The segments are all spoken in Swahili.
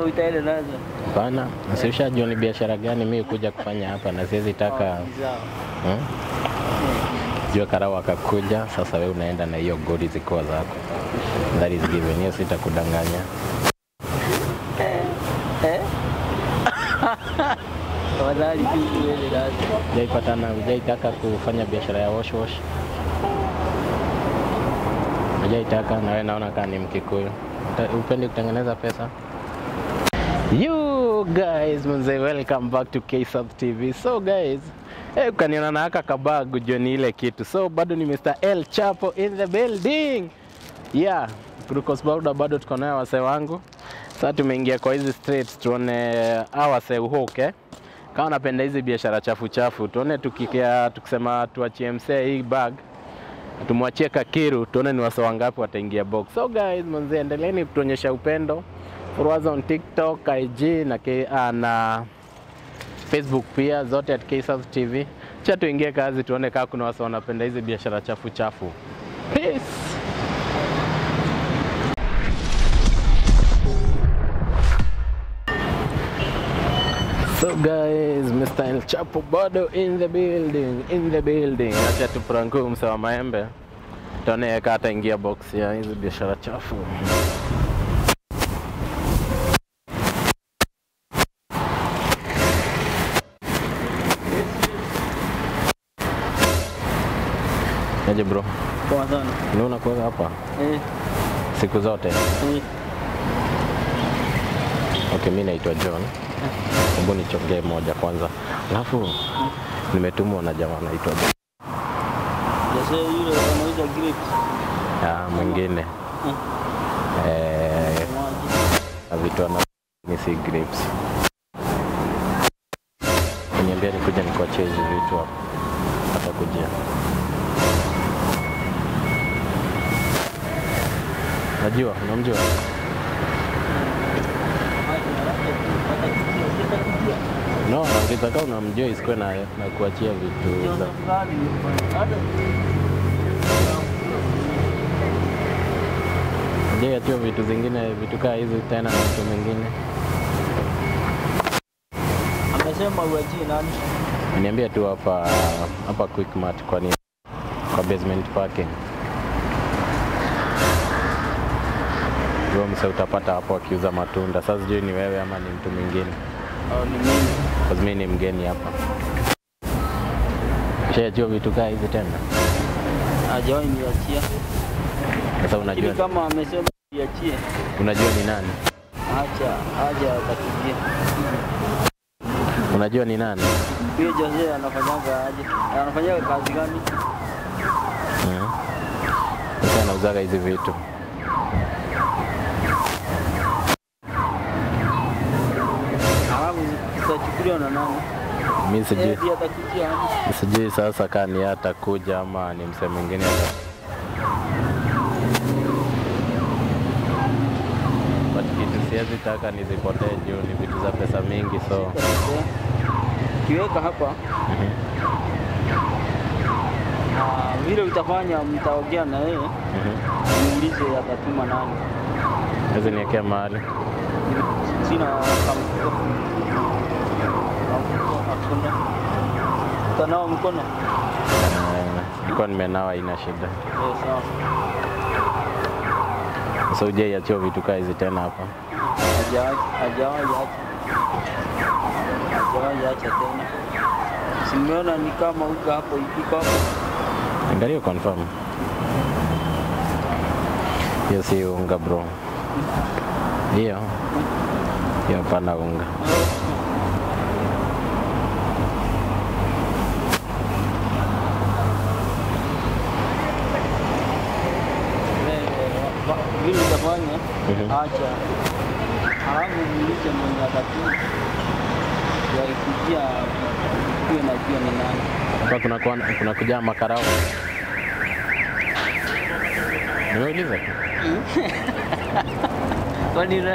utaenda nazo? Hapana, si ushajua ni biashara gani mimi kuja kufanya hapa na siwezi taka Ni sawa. hmm? Jua karau akakuja, sasa wewe unaenda na hiyo godi zikiwa zako. That is given. Hiyo sitakudanganya. Eh? Tafadhali tu uende nazo. Hujaipatana, hujaitaka kufanya biashara ya wash wash? Hujaitaka na wewe naona kama ni Mkikuyu. Uta- Upendi kutengeneza pesa? You guys, mzee, welcome back to KSUB TV. So guys, eh, ukaniona na haka kabagu jo ni ile kitu. So bado ni Mr. El Chapo in the building. Yeah, Glucose Powder bado tuko nayo wasee wangu. Sasa tumeingia kwa hizi streets tuone hawa wasee uhoke. Eh? Kama napenda hizi biashara chafu chafu, tuone tukikia tukisema tuachie msee hii bag tumwachie Kakiru tuone ni wasa wangapi wataingia box. So guys, manze endeleeni kutuonyesha upendo. Follow us on TikTok, IG na, K, ah, na Facebook pia zote at KSUB TV. Cha tuingie kazi tuone kama kuna wasa wanapenda hizi biashara chafu chafu. Peace. So guys, Mr. El Chapo bado in the building, in the building. Acha tupranku mse wa maembe. Tuone kama ataingia box ya hizi biashara chafu. Aje bro, Poa sana. ni unakuwa hapa Eh, siku zote? eh. Okay, mi naitwa John. Hebu nichongee moja kwanza, alafu nimetumwa na jamaa anaitwa John. Jase yule anauza grapes. Ah, mwingine Mm. eh, Mwaje. vitu ana ni si grapes. Niambia nikuja nikuachie hizi vitu hapo, atakujia. Najua, unamjua? No, ukitaka unamjua isikuwe na, na kuachia vitu za Je, achia vitu zingine vitu kaa hizi tena na mtu mwingine. Amesema uachie nani? Niambia tu hapa hapa Quickmart kwa nini? Kwa basement parking. Huyo mse utapata hapo akiuza matunda. Sasa sijui ni wewe ama ni mtu mwingine. Au ni mimi? Kwa mimi ni mgeni hapa. Ushajua vitu kaa hizi tena? Hajawahi niachia. Sasa Lakini unajua kama amesema niachie, unajua ni nani? acha aje atakujia. Unajua ni nani? Huyo Jose anafanyaga aje? Anafanyaga kazi gani? Mhm. Sasa anauzaga hizi vitu. Alafu zitachukuliwa na nani? Mimi sijui. Yeye ndiye atakujia aje? Sijui sasa kama ni yeye atakuja ama ni msee mwingine ata But kitu siwezi taka nizipotee juu ni vitu za pesa mingi so Kiweka hapa mhm. na vile utafanya, mtaongea na yeye, Mhm. muulize atatuma nani. Hizi niwekea mahali. Sina kamfuko. Kamfuko hakuna. Utanawa mkono? Eh, Nilikuwa nimenawa ina shida. Eh, sawa. So hujaiachia vitu kaa hizi tena hapa. Hajawahi hajawahi acha. Hajawahi acha tena. Simeona ni kama uko hapo iko hapo. Angalia confirm. Hiyo si unga bro. Hiyo. Hiyo hapana unga. Eh, wa- Vile utafanya Mhm. acha. Halafu muulize mwenye atatuma. Yakikujia kuwe na pia ni nani. Hapa kuna kuwa- kuna kujaa makarao. Nimeuliza tu. Kwani na-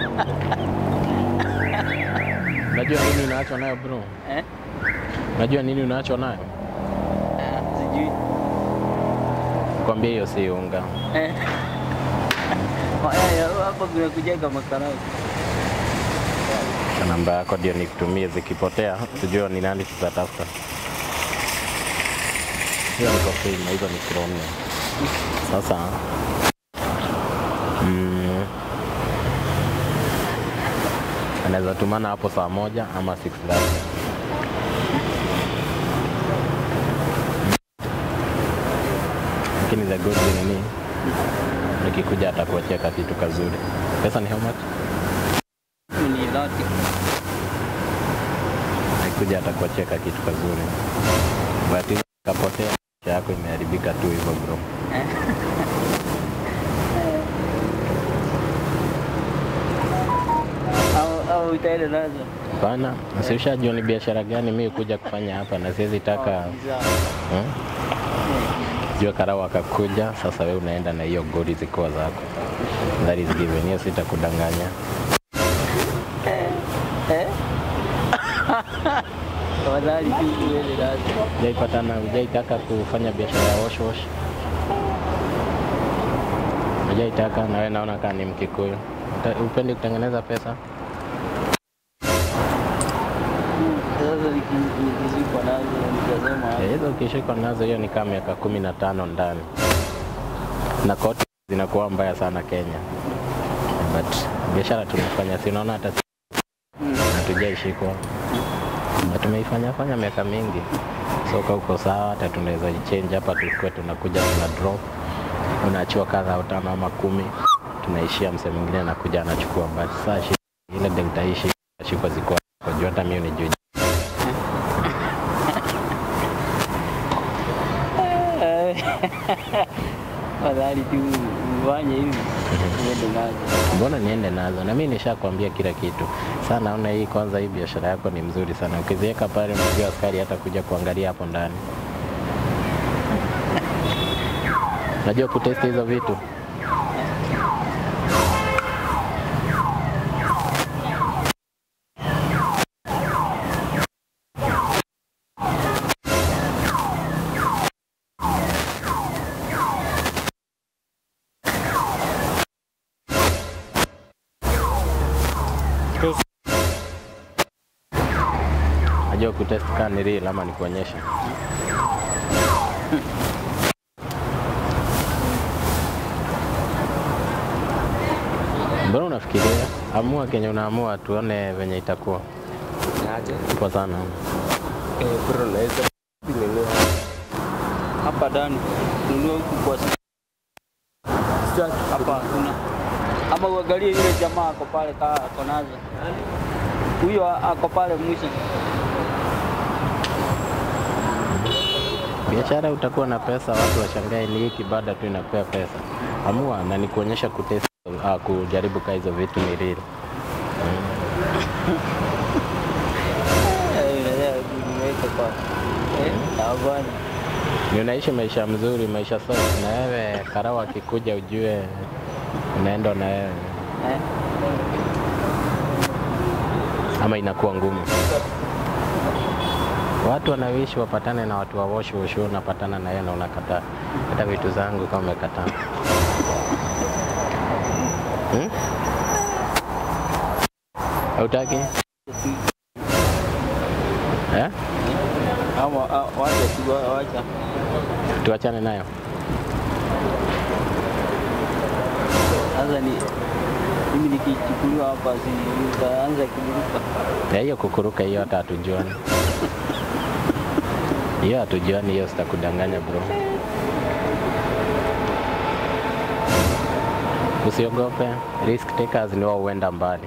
Unajua nini unaachwa nayo bro? eh? Unajua nini unaachwa nayo? Ah, Sijui. Kwambia hiyo si unga. Eh. Haya, hapa kuna kujenga makarau. Acha namba yako ndio nikutumie, zikipotea tujue ni nani tutatafuta. Hiyo ni kofeina, hizo ni kilo nne. Sasa mm, anaweza tumana hapo saa moja ama 6:30. Lakini the good thing ni nikikuja atakuachia kakitu kazuri. Pesa ni how much? Ni dhati. Nikikuja atakuachia kakitu kazuri. But hizo kapotea maisha yako imeharibika tu hivyo bro. Au au utaenda nazo. Hapana, si ushajua ni biashara gani mimi kuja kufanya hapa na siwezi taka Za- hmm? Jua karau akakuja, sasa wewe unaenda na hiyo godi zikiwa zako. That is given. Hiyo sitakudanganya. Eh? Tafadhali tu uende nazo. Hujaipatana, hujaitaka kufanya biashara ya wash wash? Hujaitaka na wewe naona kama ni Mkikuyu. Uta- Upendi kutengeneza pesa? Sasa niki- nikizikwa nazo nitasema Eh, Hizo ukishikwa nazo hiyo ni kama miaka kumi na tano ndani, na koti zinakuwa mbaya sana Kenya, but biashara tunafanya, si unaona hata Mm. hatujaishikwa na tumeifanya fanya miaka mingi, so kama uko sawa, hata tunaweza change hapa, tukue tunakuja tuna drop, unachua kadha au tano ama kumi, tunaishia msee mwingine anakuja anachukua, but saa shi ile ndio nitaishi shikwa ziko kwa juu, hata mimi ni juu Tafadhali tu ufanye hivi uende nazo. Mbona niende nazo? Na mimi nishakwambia kila kitu. Sasa naona hii kwanza, hii biashara yako ni mzuri sana. Ukiziweka pale, unajua askari hata kuja kuangalia hapo ndani. Najua kutesti hizo vitu. Najua kutest kama ni real ama nikuonyeshe. Mbona unafikiria? Amua kenye unaamua, tuone venye itakuwa. Poa sana. Bro, naweza kununua hapa ndani, nunua huku kwa sasa. hapa hakuna, ama uangalie yule jamaa ako pale, kaa ako nazo, huyo ako pale mwisho. Biashara utakuwa na pesa, watu washangae ni hiki baada tu inapea pesa. Amua na ni kuonyesha kutest, uh, kujaribu kaa hizo vitu ni real. Eh, unaweza kuniweka kwa eh, hapana. Ni unaishi maisha mzuri, maisha safi, na wewe karau akikuja ujue unaenda na wewe Eh, ama inakuwa ngumu. Watu wanawishi wapatane na watu wa wash wash, wewe unapatana na yeye na unakataa. Hata vitu zangu kama umekataa. Hmm? Hautaki? Eh? ama ah, wacha tu, wacha Tuachane nayo. sasa. Ni mimi nikichukuliwa hapa, si utaanza kuruka. Ya hiyo kukuruka hiyo hata hatujuani. Hiyo hatujuani, hiyo sitakudanganya bro. Usiogope, risk takers ni wao huenda mbali.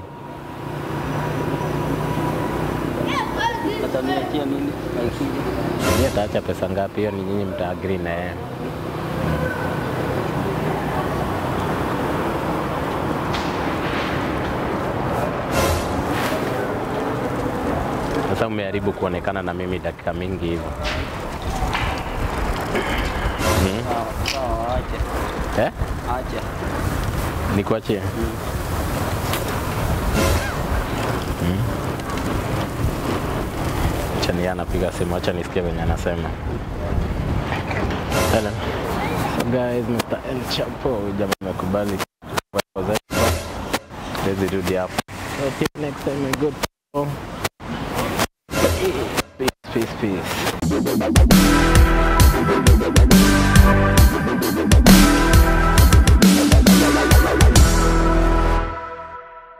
Ataniachia nini? Akija Yeye ataacha pesa ngapi? Hiyo ni nyinyi mtaagree na yeye. Sasa umeharibu kuonekana na mimi dakika mingi hivyo. Hmm? sawa sawa, acha Eh? acha. Nikuachie? Acha ni yeye anapiga simu, acha nisikie venye anasema. Hello. So guys, Mr. El Chapo huyu jamaa amekubali. Siwezi rudi hapo. So till next time, my good people. Peace, peace, peace.